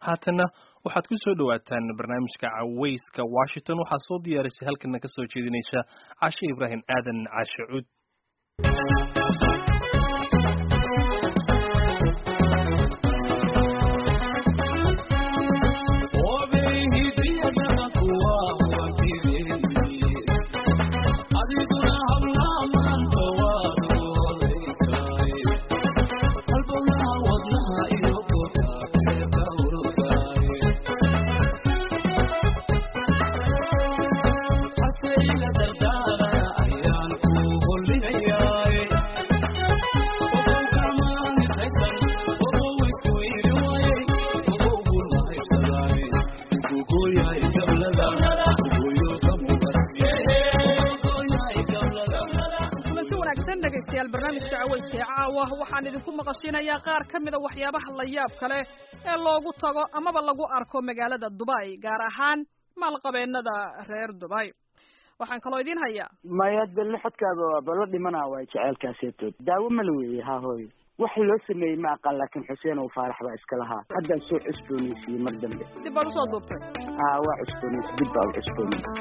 haatana waxaad ku soo dhowaataan barnaamijka cawayska washington waxaa soo diyaarisay halkana ka soo jeedinaysa cashe ibraahim aadan cashe cud waxaan idinku maqashinayaa qaar ka mida waxyaabaha la yaab kale ee loogu tago amaba lagu arko magaalada dubay gaar ahaan maalqabeennada reer dubay waxaan kaloo idiin hayaa maya delle xodkaaba waaba la dhimanaa waay jeceelkaaseetood daawo mala weeye haa hooy wax loo sameeyey ma aqaan laakiin xuseen oo faarax baa iska lahaa haddaan soo cusboonaysiiyey mar dambe dib baad usoo duubtay haa waa cusboonaysi dib baa u cusboonay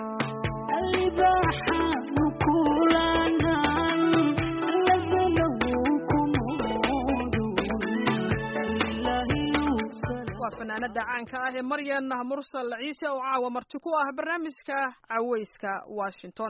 fanaanada caanka ah ee maryan mursal ciise oo caawa marti ku ah barnaamijka cawayska washington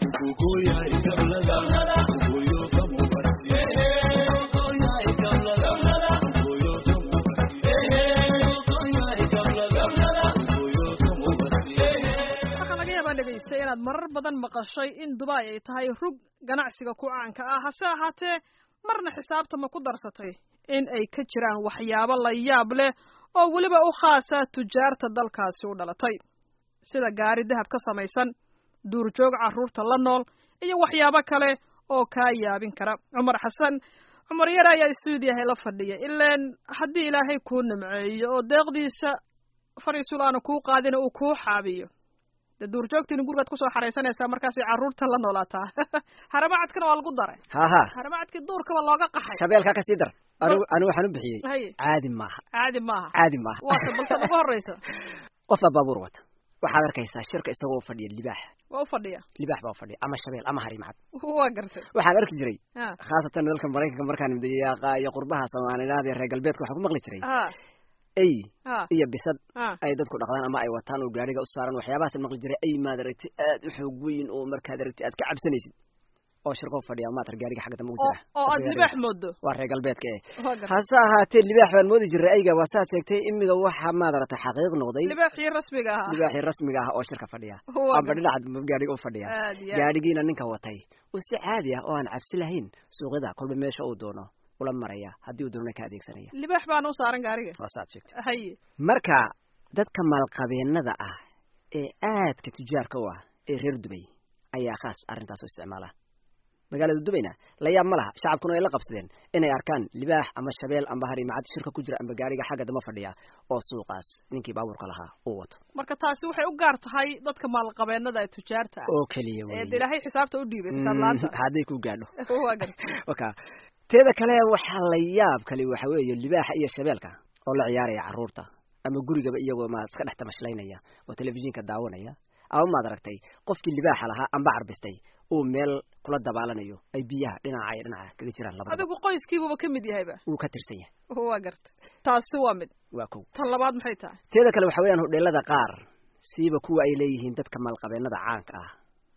waxaa laga yaabaa dhegaystay inaad marar badan maqashay in dubai ay tahay rug ganacsiga ku caanka ah hase ahaatee marna xisaabta ma ku darsatay in ay ka jiraan waxyaabo la yaab leh oo weliba u khaasa tujaarta dalkaasi u dhalatay sida gaari dahab ka samaysan duurjoog carruurta la nool iyo waxyaabo kale oo kaa yaabin kara cumar xasan cumar yar ayaa stuudiyahay la fadhiya ilaan haddii ilaahay kuu nimceeyo oo deeqdiisa fariisul aanu kuu qaadina uu kuu xaabiyo dee duurjoogtiina gurigaad kusoo xaraysanaysaa markaasay carruurta la noolaataa haramacadkana waa lagu daray haha haramacadkii duurkaba looga qaxay shabeelkaa kasii dar anigu anigu waxaan u bixiyey haye caadi maaha caadi maaha caadi maaha waata balse ugu horreysa qof baa baabuur wata waxaad arkaysaa shirka isagoo fadhiya libaax waa u fadhiya libaax baa fadhiya ama shabeel ama harimacad waa gartay waxaan arki jiray ha khaasatan dalka maraykanka markaan midayaaqa iyo qurbaha soomaalilaad iyo reer galbeedka waxaan ku maqli jiray ha ey ha iyo bisad ha ay dadku dhaqdaan ama ay wataan oo gaariga u saaran waxyaabahaas maqli jiray ay maad aragti aad u xoog weyn oo markaad aragti aad ka cabsanaysid oo shirkoo fadhiya maatar gaariga xagga dambe ugu oo jira oo aad libaax moodo waa reer galbeedka eh waa gartay hase ahaatee libaax baan moodi jiray ayga waa saad sheegtay imiga waxa maad aragtay xaqiiq noqday libaaxii rasmiga ahaa libaaxii rasmiga ah oo shirka fadhiya waa amba gartay dhinaca gaariga u fadhiya aad iyo aad gaadhigiina ninka watay oo si caadi ah oo aan cabsi lahayn suuqyada kolba meesha uu doono ula maraya haddii uu doonana ka adeegsanaya libaax baana u saaran gaariga waa saad sheegtay haye marka dadka maalqabeennada ah ee aadka tujaarka u ah ee reer dubay ayaa khaas arrintaas u isticmaala magaalada dubayna la yaab ma laha shacabkuna ay la qabsadeen inay arkaan libaax ama shabeel amba harimacad shirka ku jira amba gaariga xagga dama fadhiya oo suuqaas ninkii baabuurka lahaa uu wato marka taasi waxay u gaar tahay dadka maalqabeennada ee tujaarta ah oo keliya ee wey de ilaahay xisaabta u dhiibay xisaab la-aanta hadday ku gaadho waa gartay waka teeda kale waxaa la yaab kale waxa weeye libaaxa iyo shabeelka oo la ciyaaraya carruurta ama gurigaba iyagoo ma iska dhex tamashlaynaya oo telefishinka daawanaya ama maad aragtay qofkii libaaxa lahaa amba carbistay uu meel kula dabaalanayo ay biyaha dhinaca iyo dhinaca kaga jiraan labadaba adigu qoyskiibuba ka mid yahayba wuu ka tirsan yahay waa gartay taasi waa mid waa kow tan labaad maxay tahay teeda kale waxa weeyaan hodheelada qaar siiba kuwa ay leeyihiin dadka maalqabeennada caanka ah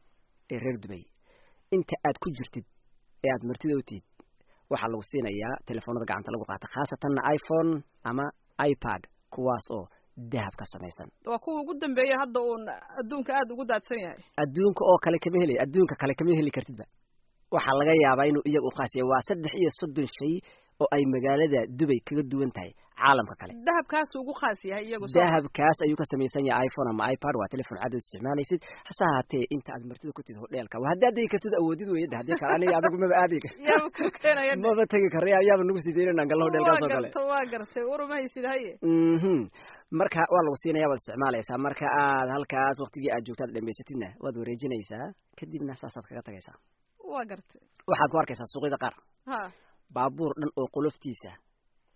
ee reer dubay inta aad ku jirtid ee aad martida u tihid waxaa lagu siinayaa telefoonada gacanta lagu qaata khaasatanna iphone ama ipad kuwaas oo dahab ka samaysan waa kuwa ugu dambeeya hadda uun adduunka aada ugu daadsan yahay adduunka oo kale kama heli adduunka kale kama heli kartidba waxaa laga yaabaa inuu iyaga u khaas yahay waa saddex iyo soddon shay oo ay magaalada dubay kaga duwan tahay caalamka kale dahabkaasu ugu khaas yahay iyagu soo dahabkaas ayuu ka samaysan yahay iphone ama ipad waa telefon caad oo isticmaalaysid hase ahaatee inta aad martida ku tid hodheelka waa haddii adegi kartid awoodid weyada haddii kale aniga adigu maba aadi yaaba ku keenaya maba tegi kara yaaba nagu sii daynana gallo hodheelkaas oo waa kale garta waa gartay warumahaysid haye mhm marka waa lagu siinaya waad isticmaalaysaa marka aad halkaas waktigii aad joogtaad dhamaysatidna waad wareejinaysaa kadibna saasaad kaga tagaysaa waa gartay waxaad ku arkaysaa suuqyada qaar ha baabuur dhan oo qoloftiisa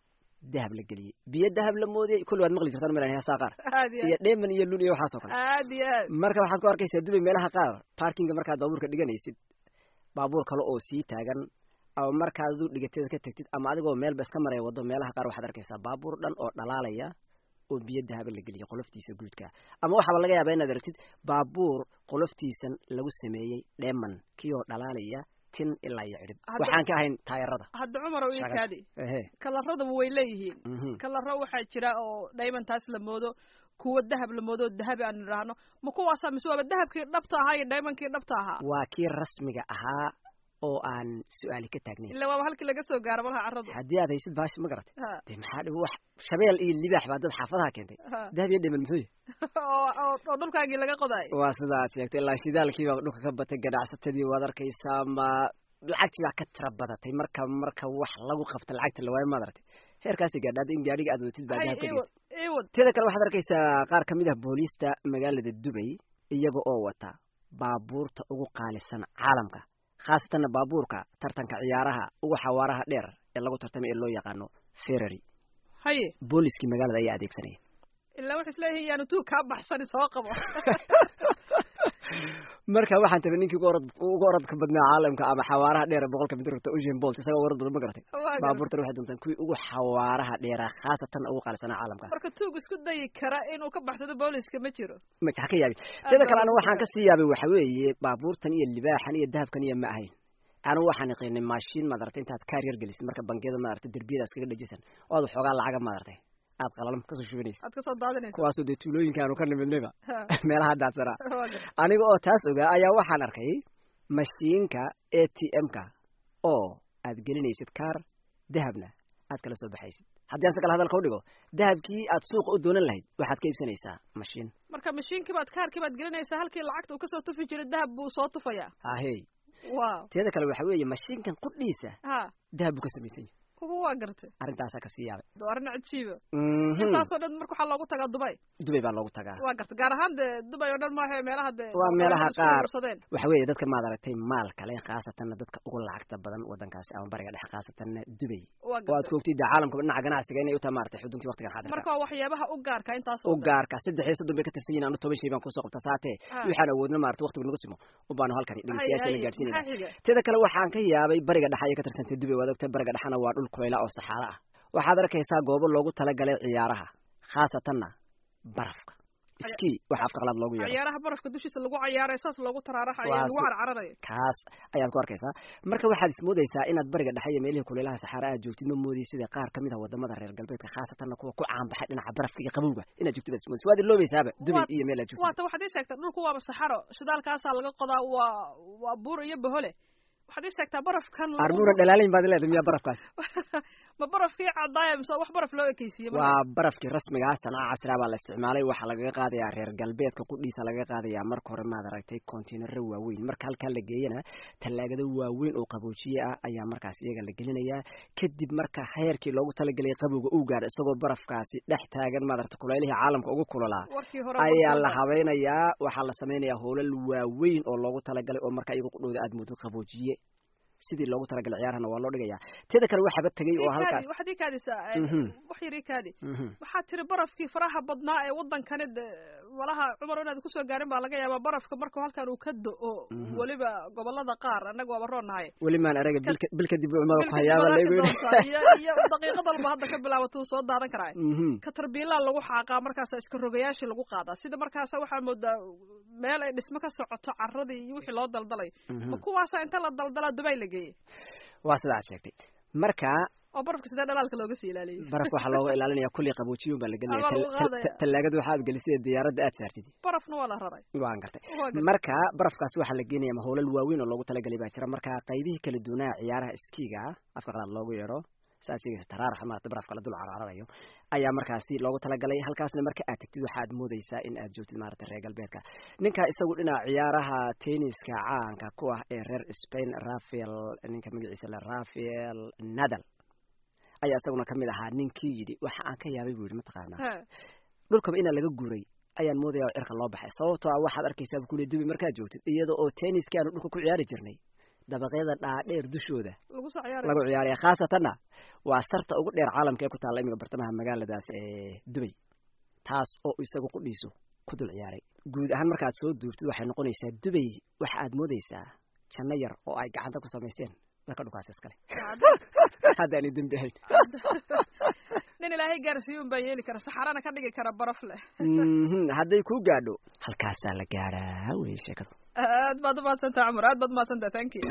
dahab la geliyey biyo dahab la moodiyey kulli waad maqli jirtaan malan heesaa qaar aad iyo iyo dheeman iyo lun iyo waxaasoo kale aad iyo aad marka waxaad ku arkaysaa dubay meelaha qaar parkinga markaad baabuurka dhiganaysid baabuur kale oo sii taagan ama markaad adu dhigateeda ka tegtid ama adigoo meelba iska maraya waddo meelaha qaar waxaad arkaysaa baabuur dhan oo dhalaalaya oo biyo dahaba la geliyay qoloftiisa guudka ama waxaaba laga yaabaa inaad aragtid baabuur qoloftiisan lagu sameeyey dheeman kii oo dhalaalaya tin ilaa iyo cidhib Hadda- waxaan ka ahayn taayarada hadda cumar ii Shagas. kaadi ehe kalarradaba way leeyihiin mhm. kalaro waxaa jira oo diamondtaas la moodo kuwa dahab la moodo oo dahabi aan idhaahno ma kuwaasaa mise waaba dahabkii dhabta ahaa iyo diamondkii dhabta ahaa waa kii rasmiga ahaa oo aan su-aali ka taagnayn ila waaba halkii laga soo gaaro malaha carradu haddii aad haysid baashi ma garatay Ha, dee maxaa dhigo wax shabeel iyo libaax baa dad xaafadaha keentay ha. dahab iyo dheeman muxuu yahay oo oo- oo dhulkaagii laga qodaay waa sida aad sheegtay ilaa shidaalkii baa dhulka ka batay ganacsatadii waad arkaysaa ma lacagtii baa ka tira badatay marka marka wax lagu qabta lacagta lawaayo maad aragtay heerkaasi gaadhaada in gaadhiga aad watid baa hay dahab ka iwad dhigtay iwad teeda kale waxaad arkaysaa qaar ka mid ah booliista magaalada dubay iyaga oo wata baabuurta ugu qaalisan caalamka khaasatanna baabuurka tartanka ciyaaraha ugu xawaaraha dheer ee lagu tartamay ee loo yaqaano ferrari haye booliskii magaalada ayaa adeegsanaya ilaa waxay isleeyihiin yaanu tuug kaa baxsani soo qabo marka waxaan tahay ninkii ugu orod ugu orodka badnaa caalamka ama xawaaraha dheer ee boqolka mitir rugta usain bolt isagoo orod badan ma garatay Waa gartay. baabuurtan waxay doontaan kuwii ugu xawaaraha dheeraa khaasatan ugu qaalisanaa caalamka marka tuug isku dayi kara inuu ka baxsado booliska ma jiro ma ha ka yaabin sida kale baa anigu lagu waxaan kasii yaabay waxa weeye baabuurtan iyo libaaxan iyo dahabkan iyo ma ahayn anigu waxaan yaqaanay maashiin maad aragtay intaad kaar yar gelisid marka bangiyada maad aragtay derbiyada iskaga dhajisan oo aad waxoogaa lacaga maad aragtay aad qalalam kasoo shubanaysid aad kasoo daadinaysa kuwaasoo dee tuulooyinka aanu ka nimidnayba Ha, meelaha daadsanaa waa gartay. aniga oo taas ogaa ayaa waxaan arkay mashiinka a t m-ka oo aad gelinaysid kaar dahabna aad kala soo baxaysid haddii aan si kale hadalka udhigo dahabkii aad suuqa u doonan lahayd waxaad ka iibsanaysaa mashiin marka mashiinkii baad kaarkii baad gelinaysaa halkii lacagta uu kasoo tufi jiray dahab buu soo tufayaa ahey wow teeda kale waxa weeye mashiinkan qudhiisa ha dahab buu ka samaysan yahay kuwa waa gartay arrintaasaa kasii yaabay waa arrin cajiiba Mhm. intaasoo dhan marka waxaa loogu tagaa dubay dubay baa loogu tagaa waa gartay gaar ahaan dee dubay oo dhan maaha meelaha dee Waa meelaha isku qaar. urursadeen. waxa weeye dadka maad aragtay maal kale khaasatanna dadka ugu lacagta badan wadankaasi ama bariga dhexe khaasatanna dubay waa oo aad gartay ku ogtid dee caalamka dhinaca ganacsiga inay u tahay maaragtay xuduntii waqtigan xaadirka marka waa waxyaabaha u gaarka intaas u gaarka saddex iyo soddon bay ka tirsan yihiin anu toban shay baan kusoo qabta saatee Ah. waxaan awoodna maarata waqtigu nagu simo u baanu halkani dhegeystayaasha la gaadhsiinayna maxaa xiga teeda kale waxaan ka yaabay bariga dhexe ayay ka tirsantay dubay waad ogtay bariga dhexena waa dhul kulayla oo saxaaro ah waxaad arkaysaa goobo loogu talagalay ciyaaraha khaasatanna barafka ski waxa afka qalaad loogu yeero ciyaaraha barafka dushiisa lagu cayaaray saas loogu taraaraxayo Waa lagu si- carcaranayo kaas ayaad ku arkaysaa marka waxaad ismoodaysaa inaad bariga dhexe iyo meelihii kulaylaha saxaara aad joogtid ma moodaysid sida qaar ka mid ah wadamada reer galbeedka khaasatanna kuwa ku caanbaxay dhinaca barafka iyo qabowga inaad joogtid baad ismoodaysa waad iloobaysaaba dubay Waa- iyo meel aad joogtid waata waxaad ii sheegtaa dhulku waaba saxaro shidaalkaasaa laga qodaa waa waa buur iyo bahole waxaad ii sheegtaa barafkan lagu- armuuna dhalaalayn baad leedahay miyaa barafkaas ma barafkii cadaaya mise wax baraf loo ekeysiiye marka? waa barafkii rasmiga ah sanaa casriga baa la isticmaalay waxaa lagaga qaadayaa reer galbeedka qudhiisa lagaga qaadayaa marka hore maad aragtay kontainaro waaweyn marka halkaa la geeyana tallaagado waaweyn oo qaboojiye ah ayaa markaas iyaga la gelinayaa kadib marka heerkii loogu talagelay qabowga uu gaadho isagoo barafkaasi dhex taagan maad aragtay kulaylihii caalamka ugu kulolaa warkii hore ayaa la barkooda. habaynayaa waxaa la samaynayaa hoolal waaweyn oo loogu talagalay oo marka iyaga qudhooda aad moodid qaboojiye sidii loogu talagalay ciyaarahana waa loo dhigayaa teeda kale waxaaba tegay oo Ii halkaas kaadi, waxaad ii kaadisaa Mhm. wax yar ii kaadi Mhm. waxaad tiri barafkii faraha badnaa ee wadankani de walaha cumar inaad kusoo gaarin baa laga yaabaa barafka markuu halkan uu ka do-o Mhm. weliba gobolada qaar annaga waaba roonahay weli maan araga bilka bil kadib umada ku Bilka hayaaba dibadda laygu doonta iyo iyo daqiiqad walba hadda ka bilaabato uu soo daadan karaa Mhm. katarbiilaa lagu xaaqaa markaasa iska rogayaashii lagu qaadaa sida markaasa waxaa moodaa meel ay dhismo ka socoto caradii iyo wixii loo daldalay Mhm. ma kuwaasa inta la daldalaa dubay la geeyey waa sida aad sheegtay marka oo barafka sidee dhalaalka looga sii ilaaliyey barafka waxaa looga ilaalinaya kulli qaboojiyun baa la gelinaya Ama lagu Tal- tal- qaadaya. tallaagada waxaad gelisay diyaaradda aad saartid barafna waa la raray waan gartay Waa gartay. marka barafkaas waxaa la geenaya mahoolal waaweyn oo loogu talagalay baa jira marka qaybihii kala duwanaa ciyaaraha skiga afka qalaad loogu yeero saad sheegaysa taraarax maarata barafka la dul carararayo ayaa markaasi loogu talagalay halkaasna marka aad tegtid waxaad moodaysaa in aad joogtid maarata reer galbeedka ninka isagu dhinaca ciyaaraha tenniska caanka ku ah ee reer spain rafael ninka magaciisa le rafael nadal ayaa isaguna kamid ahaa ninkii yidhi waxa aan ka yaabay buu yidhi mataqaanaa He. dhulkaba inaa laga guuray ayaan moodaya oo cirka loo baxay sababtoo ah waxaad arkaysaa buu kule dubi markaad joogtid iyada oo tenniski aanu dhulka ku ciyaari jirnay dabaqyada dhaadheer dushooda lagu soo ciyaaraya lagu ciyaaraya khaasatanna waa sarta ugu dheer caalamka ee ku taalla imiga bartamaha magaaladaas ee dubay taas oo isagu qudhiisu ku dul ciyaaray guud ahaan markaad soo duubtid waxay noqonaysaa dubay waxa aad moodaysaa janno yar oo ay gacanta ku samaysteen dadka dhukaas iskale haddaanay dembi ahayn nin ilaahay gaarsiiyuun baa yeeli kara saxarana ka dhigi kara baraf leh Mhm, hadday kuu gaadho halkaasaa la gaadhaa wey sheekadu aad baad umahadsantaha cumar aad baad umahadsantaha thank you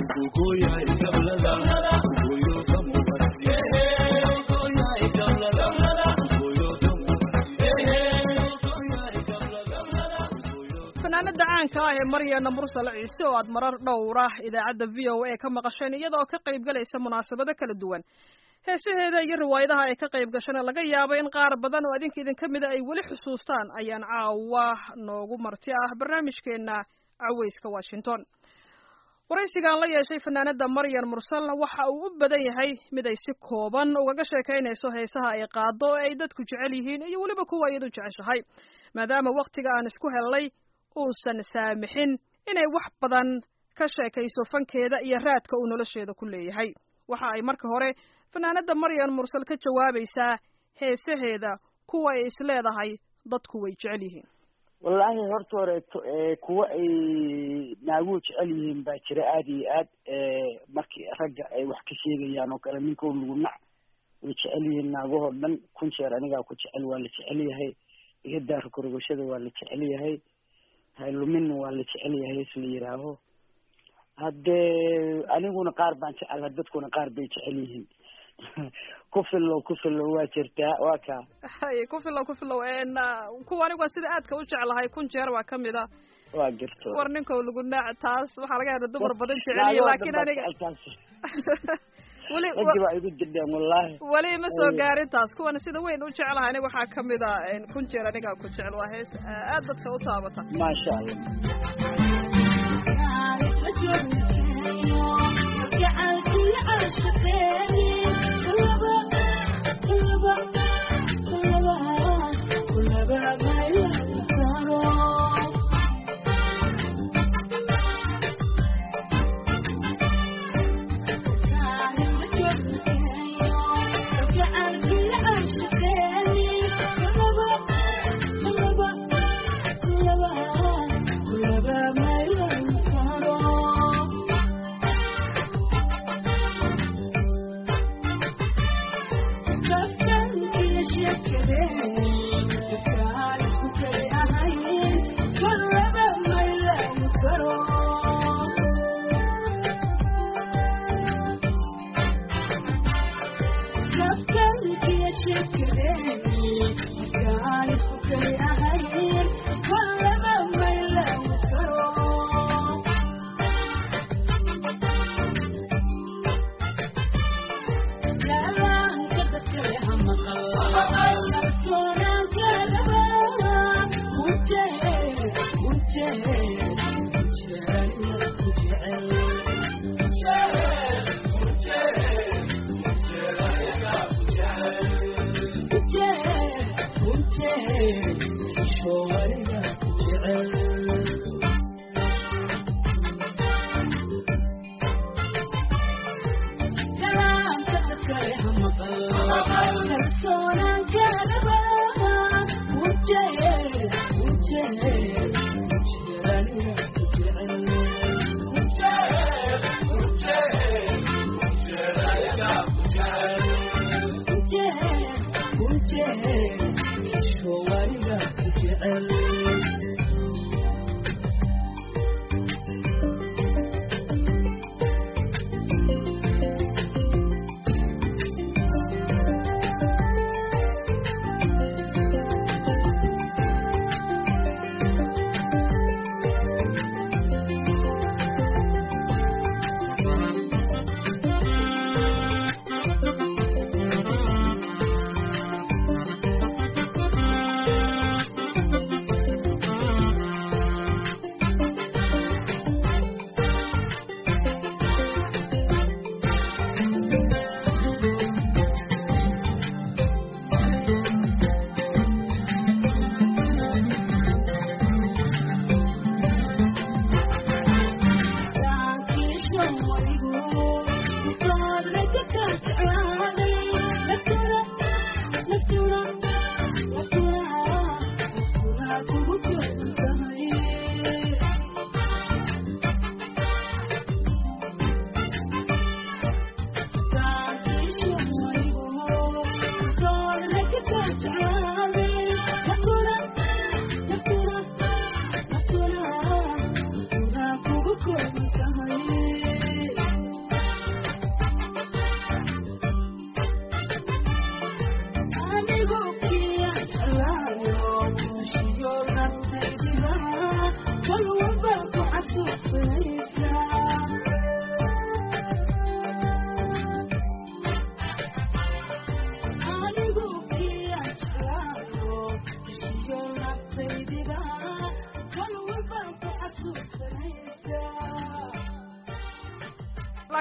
fanaanada caanka ah ee maryana mursal ciise oo aad marar dhowra idaacadda v o a ka maqasheen iyadoo ka qayb galaysa munaasabado kala duwan heesaheeda iyo riwaayadaha ay ka qayb gashana laga yaabo in qaar badan oo adinka idin ka mida ay weli xusuustaan ayaan caawa noogu marti ah barnaamijkeena caweyska washington waraysigan la yeeshay fanaanada maryan mursal waxa uu u badan yahay mid ay si kooban ugaga sheekaynayso heesaha ay qaado ee ay dadku jecel yihiin iyo weliba kuwa iyadu jeceshahay maadaama waktiga aan isku hellay uusan saamixin inay wax badan ka sheekayso fankeeda iyo raadka uu nolosheeda ku leeyahay waxa ay marka hore fanaanada maryan mursal ka jawaabaysaa heesaheeda kuwa ay isleedahay dadku way jecel yihiin wallaahi horta horeeto ee kuwa ay naaguhu jecel yihiin baa jira aada iyo aad markii ragga ay wax ka sheegayaan oo kale ninkoo lagu nac way jecel yihiin naagahoo dhan kun jeer anigaa ku jecel waa la jecel yahay iga daaro korogashada waa la jecel yahay hayluminna waa la jecel yahay isla yidhaaho haddee aniguna qaar baan jecela dadkuna qaar bay jecel yihiin ku fillow ku fillow waa jirtaa waa kaa hay ku filow ku filow n kuwa anigu waa sida aadka u jeclahay kun jeer waa ka mid a waa jirto war ninkow lagu naac taas waxaa laga yaaba dumar badan jeceliye laakiin aniga weli raggi baa igu jirdheen wallaahi weli ma soo gaarin taas kuwana sida weyn u jeclahay aniga waxaa ka mid a kun jeer anigaa ku jecel waa hees aad dadka u taabata maasha allah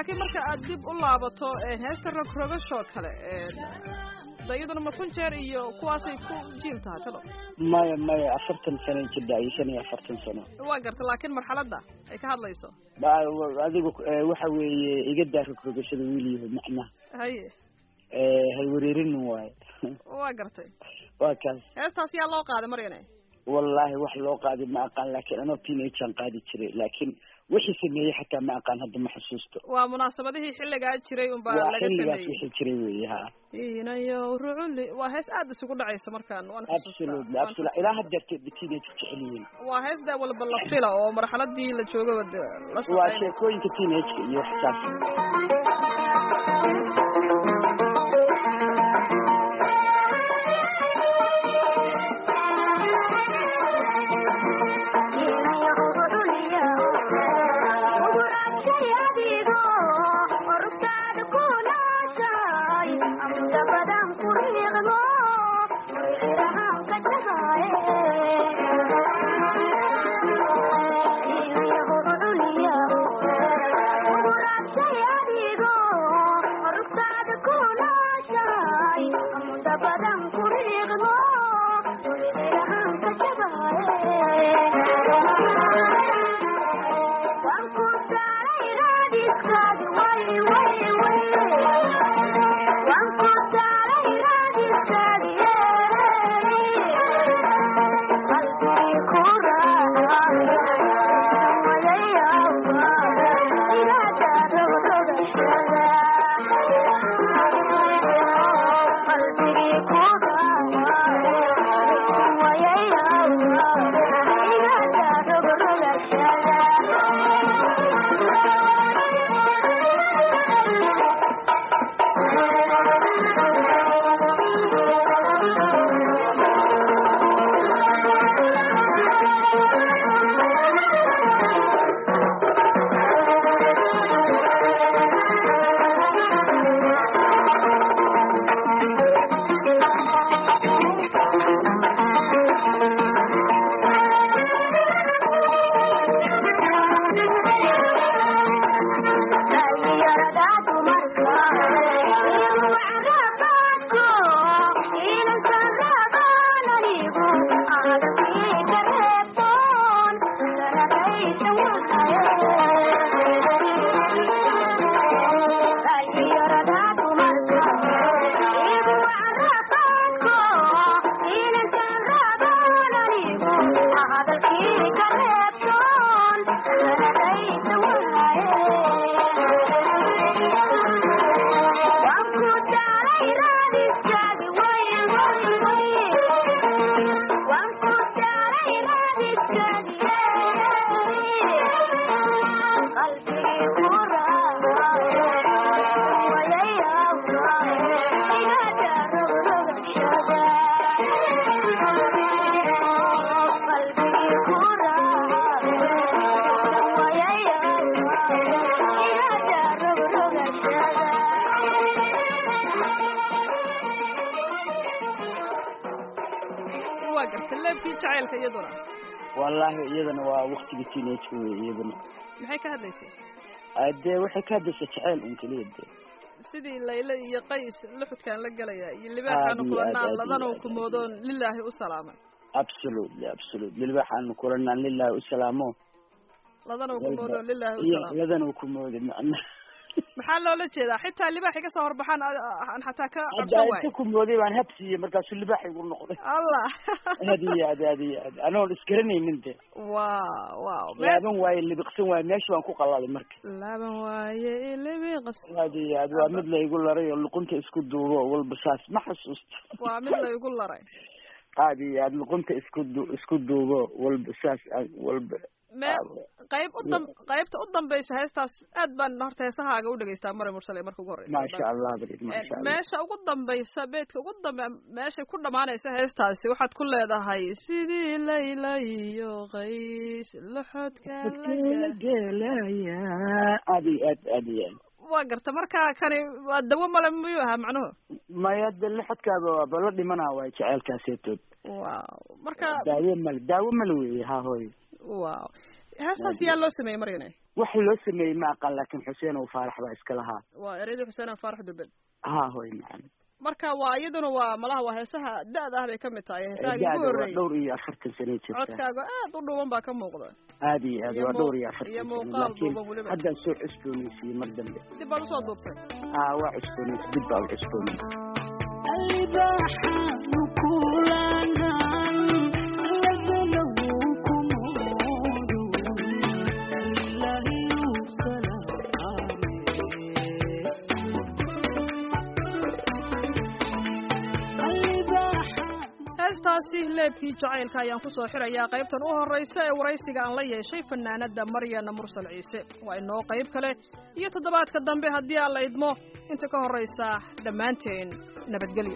laakiin marka aad dib u laabato heesta rogrogashoo kale da iyaduna ma kun jeer iyo kuwaasay ku jiil tahay talo maya maya afartan sano jidha iyo shan iyo afartan sano waa garta laakiin marxaladda ay ka hadlayso adigu waxa weeye iga daa rogrogashada wiilyaho macnaha haye hay wareerinin waayo waa gartay waa kaas heestaas yaa loo qaaday maryane wallahi wax loo qaaday ma aqaan laakiin anoo teenagean qaadi jiray laakiin wixii sameeyey xataa ma aqaan hadda ma xusuusto waa munaasabadihii xilligaa jiray unbaa waa laga xilligaas sameeyey wixii jiray weeye ha inayo ruculi waa hees aad isugu dhacaysa markaan waan xusuustaa absolutely waan absolutely ilaa haddeerta teenage jecel yihiin waa hees daa walba la fila oo marxaladii la joogaba de la waa socoynaysa sheekooyinka teenageka iyo waxsaas waa garta leebkii jacaylka iyaduna wallahi iyadana waa waktiga teenageka wey iyadana maxay ka hadlaysay Ah, dee waxay ka hadlaysa jaceyl un keliya dee sidii layle iyo qays luxudkaan la gelaya iyo libaaxaanu Aad iyo kulanaan aad, aad ladanuu iyo aad. kumoodoon lilaahi u salaamay absolutely absolutely libaxaanu kulanaan lilahi usalaamo ladanuu kumoodoon lilaahi u iyo salaamay ladan uu kumooday macna maxaa loola jeedaa xitaa libaaxi kasoo horbaxaan a- aan xataa ka hadda cabsan inta waayo kumooday baan habsiiye markaasuu libax igu noqday allah aad iyo aad aad iyo aad anoon isgaranaynin de wow wow mees laaban waaye libiqsan waaye meesha waan ku qalalay marka laaban waaye ilibiqas aad iyo aad waa mid la igu laray oo luqunta isku duubo walba saas ma xasuusto waa mid la igu laray aad iyo aad luqunta isku du isku duubo walba saas ah, walba me qayb u dam qaybta u dambaysa heestaas aad baan horta heesahaaga u dhegaystaa mare mursale marka ugu horeysa maasha allah barid maasha allah meesha ugu dambaysa beedka ugu dambe meeshay ku dhamaanaysa heestaasi waxaad ku leedahay sidii layla iyo qays loxodka Dadkeena gelaya aad iyo aad aad iyo aad waa garta marka kani waa dawo male miyuu ahaa macnuhu maya de lixadkaaba waaba la dhimanaa waay jaceylkaaseetood wow marka daawo male daawo male weeye ha hooy wow heestaas yaa loo sameeyey maryane wax loo sameeyey ma aqaan laakiin xuseen oo faarax baa iska lahaa waa ereyadii xuseen faarax dubed ha hoy macam marka waa iyaduna waa malaha waa heesaha da-da ah bay kamid tahay heesahaagii ugu waa horreeyey dhowr iyo afartan sano jirta codkaaga aad u dhuuban baa ka muuqda aad iyo aad iyo waa muu- dhowr iyo iyo afartan sano muuqaal laakiin duuban weliba. haddaan soo cusboonaysiiyey mar dambe dib baad usoo duubtay ha waa cusboonaysi dib baa u cusboonaysi heestaasi leebkii jacaylka ayaan kusoo xirayaa qaybtan u horraysa ee waraysiga aan la yeeshay fanaanada maryana mursal ciise waa inoo qayb kale iyo toddobaadka dambe haddii aan la idmo inta ka horraysa dhammaanteen nabadgelyo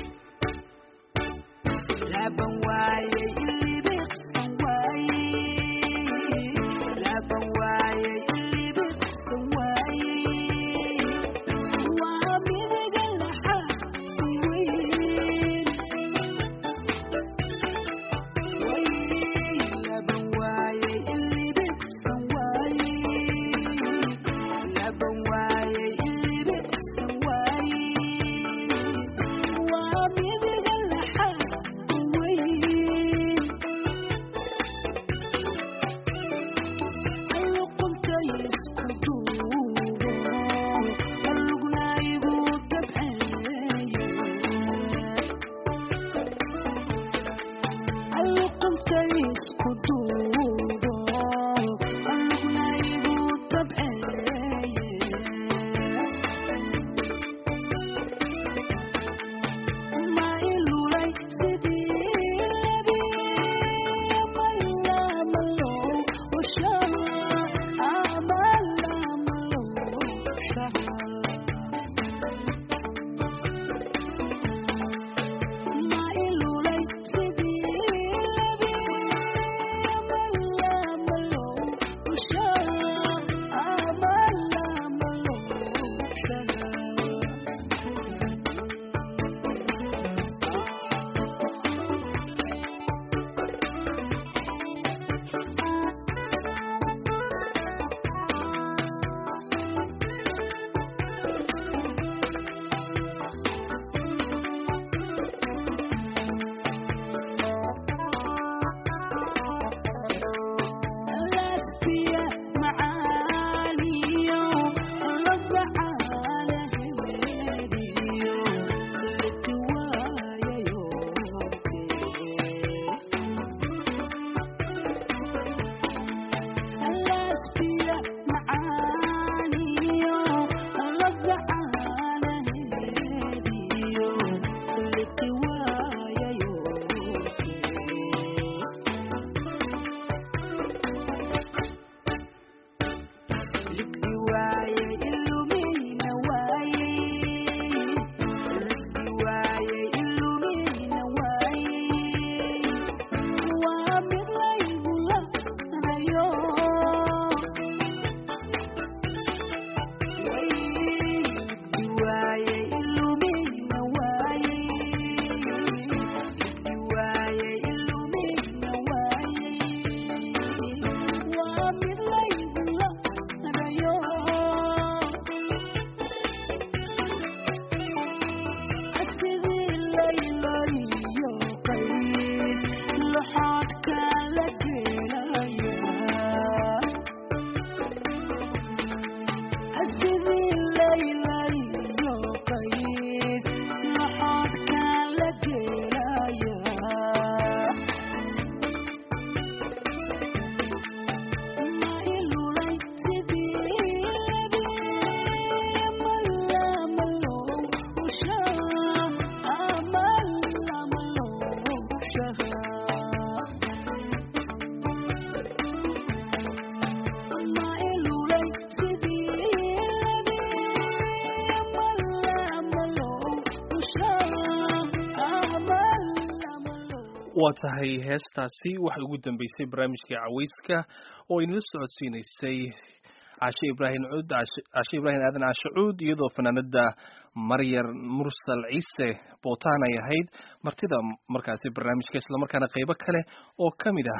waa tahay heestaasi waxay ugu dambeysay barnaamijkii caweyska oo inala socodsiinaysay cashe ibraahim cuud cashe ibraahim aadan cashe cuud iyadoo fanaanada maryar mursal ciise bootaan ay ahayd martida markaasi barnaamijka islamarkaana qeybo kale oo ka mid ah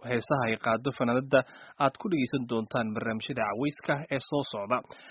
heesaha ay qaado fanaanada aad ku dhegeysan doontaan barnaamijyada caweyska ee soo socda